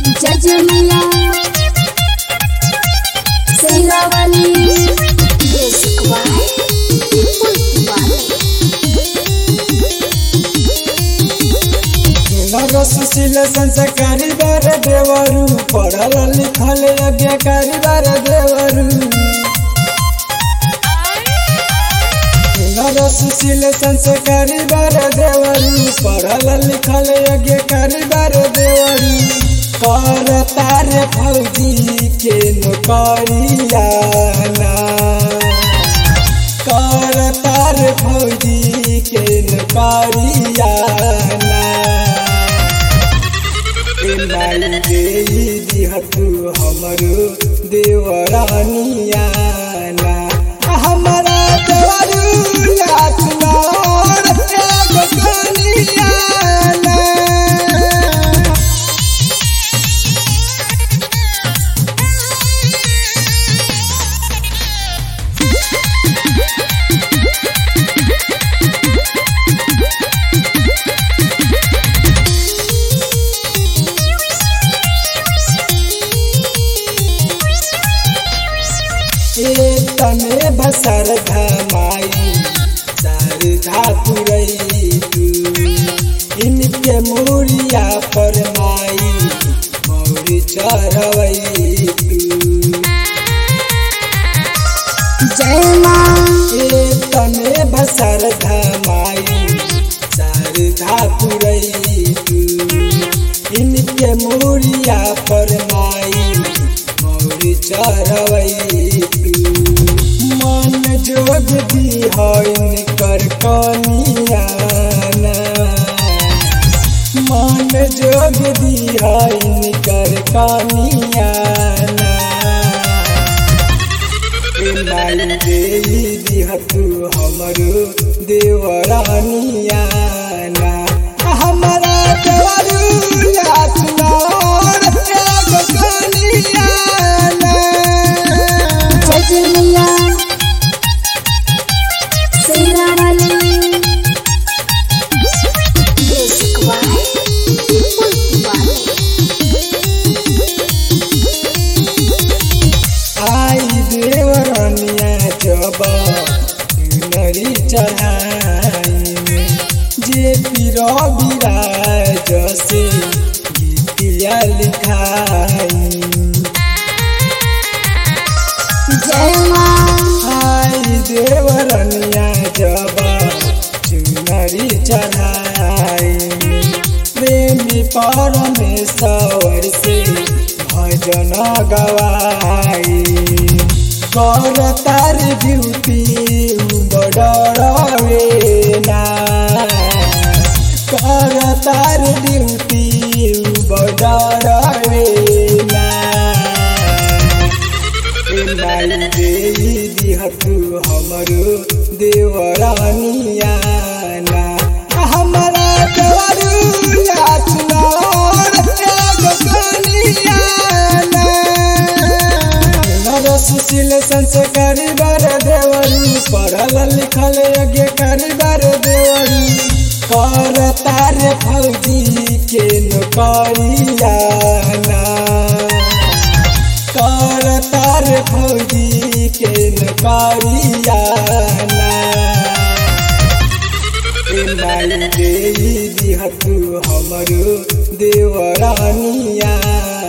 जजमिया Sherawali music by Vipul Tiwari Sushil Sanskari बार देवरू पढ़ल लिखल यज्ञकारी बार देवरू नर सुशील संस्कारी बार देवरू पढ़ल लिखल यज्ञकारी बार देवरू कर तारे फौजी के नौकरिया ना कर तार फौजी के नौकरिया ना लाई देई दिहतु हमरो देवरानिया ना हमरा देवरू याद नोर एगो कनिया ना तने बसर धमाई सर धातुरई इनके मुरिया पर माई मौरी चढ़वई जय माँ ए तने बसर धमाई सर धातुरई इनके मुरिया पर माई मौरी चढ़वई मन जोग दी है कर कनिया मन जोग दी है कर कनिया लाई देई दिहतु हमरो देवरानिया ना हमरा देवरू याद नोर एगो कनिया ना जजमिया सेरावाली म्यूजिक बाय विपुल तिवारी आई देवरनिया जब नरी चढ़ाई में जे पीर विराज से गीतिया लिखाई जय माँ आई देवरनिया जब चुनरी चढ़ाई प्रेमी परमेश्वर से भजन गवाई कर तार ड्यूटी बडरवे ना कर तार ड्यूटी बडरवे ना लाई देई दिहतु हमरो देवरानिया ना हमरा देवरू याद नोर एगो कनिया ना नर सुशील संस्कारी बार देवरू पढ़ल लिखल यज्ञकारी बार देवरू कर तारे फौजी के नौकरिया ना कर तार फौजी के नौकरिया ना लाई देई दिहतु हमरो देवरानिया